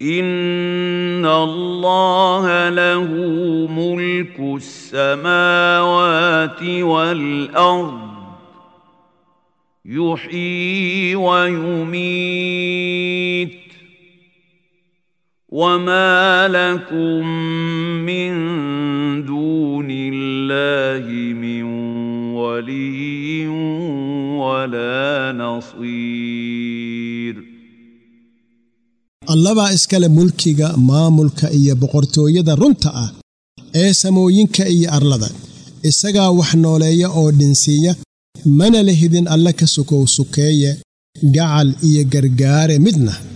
ان الله له ملك السماوات والارض يحيي ويميت وما لكم من دون الله من ولي ولا نصير allabaa iskale mulkiga maamulka iyo boqortooyada runta ah ee samooyinka iyo arlada isagaa wax nooleeya oo dhinsiiya mana la hidin alle ka sukow sukeeye gacal iyo gargaare midna